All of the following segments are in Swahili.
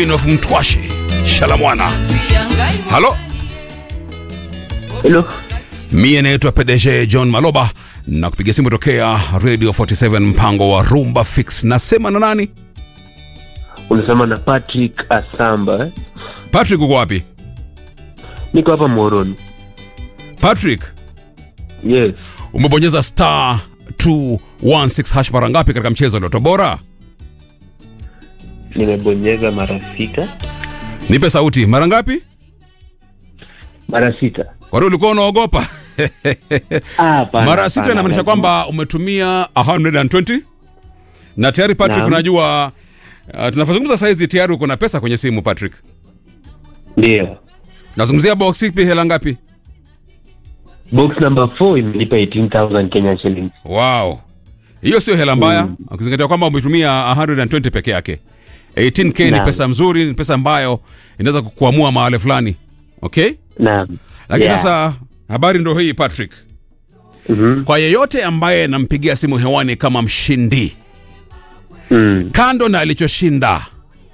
queen of mtwashi shalamwana halo Hello. mie naitwa pdg john maloba na kupiga simu tokea radio 47 mpango wa rumba fix nasema na nani Unasema na Patrick Asamba. eh? patrick uko wapi Niko hapa Moroni. patrick Yes. umebonyeza star 216 hash mara ngapi katika mchezo wa Loto bora Nimebonyeza mara sita. nipe sauti mara ngapi Mara sita. kwani ulikuwa unaogopa Ah, hapana, mara sita hapana, inamaanisha lazima. kwamba umetumia 120 na tayari patrick Naam. unajua uh, tunazungumza saizi tayari uko na pesa kwenye simu patrick Ndio. nazungumzia box ipi hela ngapi Box number 4 imenipa 18,000 Kenya shillings. wow hiyo sio hela mbaya ukizingatia kwamba umetumia 120 peke yake 18k ni Naam. pesa mzuri ni pesa ambayo inaweza kukuamua mahali fulani okay Naam. lakini Yeah. sasa habari ndo hii patrick Mhm. kwa yeyote ambaye nampigia simu hewani kama mshindi Mm. kando na alichoshinda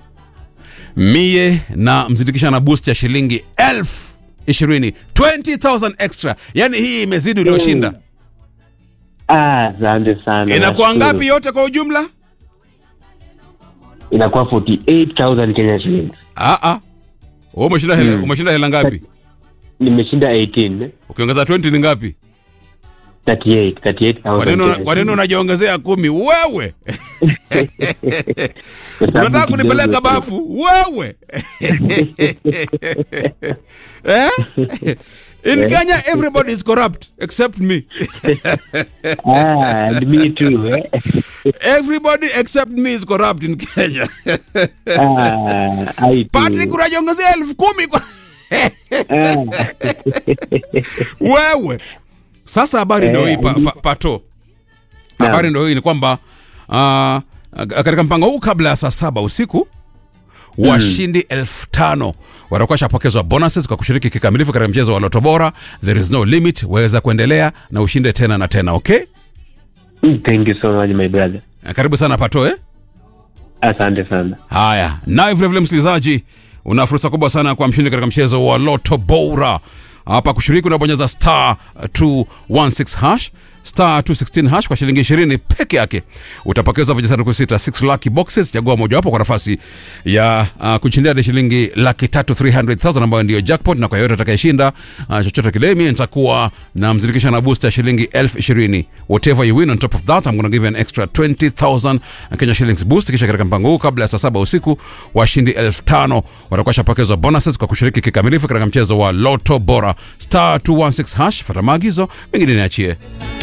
mie na mzindikisha na boost ya shilingi elfu ishirini 20000 extra yani hii imezidi ulioshinda Ah, asante sana. inakuwa nashukuru. ngapi yote kwa ujumla Inakuwa 48,000 Kenya shillings. Ah, ah. Wewe umeshinda hela, Mm. umeshinda hela ngapi Nimeshinda 18. eh? ukiongeza 20 ni ngapi 38, 38,000. kwa nini una- Kenya kwa nini shillings. unajiongezea kumi wewe Kwa sababu unataka kunipeleka kidogo tu. bafu wewe eh? in kenya everybody is corrupt except me Ah, and me too. Eh? everybody except me is corrupt in kenya Ah, I too. patrick unajiongezea elfu kumi kwa Ah. wewe sasa habari Eh, ndio hii pa, pa, pato habari ndio hii ni kwamba uh, katika mpango huu kabla ya saa saba usiku washindi elfu tano watakuwa shapokezwa bonuses kwa kushiriki kikamilifu katika mchezo wa loto bora there is no limit waweza kuendelea na ushinde tena na tena okay Thank you so much my brother. karibu sana pato eh? Asante sana. haya naye vilevile msikilizaji una fursa kubwa sana kwa mshindi katika mchezo wa loto bora hapa kushiriki unabonyeza star 216 hash star 216 hash kwa shilingi 20 peke yake utapokezwa vijisanduku sita 6 lucky boxes chagua mojawapo kwa nafasi ya uh, kushindia hadi shilingi laki tatu 300000 ambayo ndiyo jackpot na kwa yoyote atakayeshinda uh, chochote kile mimi nitakuwa na mzirikisha na booster ya shilingi elfu ishirini whatever you win on top of that I'm gonna give you an extra 20000 Kenya shillings boost kisha katika mpango huu kabla ya saa saba usiku washindi elfu tano watakuwa shapokezwa bonuses kwa kushiriki kikamilifu katika mchezo wa loto bora star 216 hash fata maagizo mengine niachie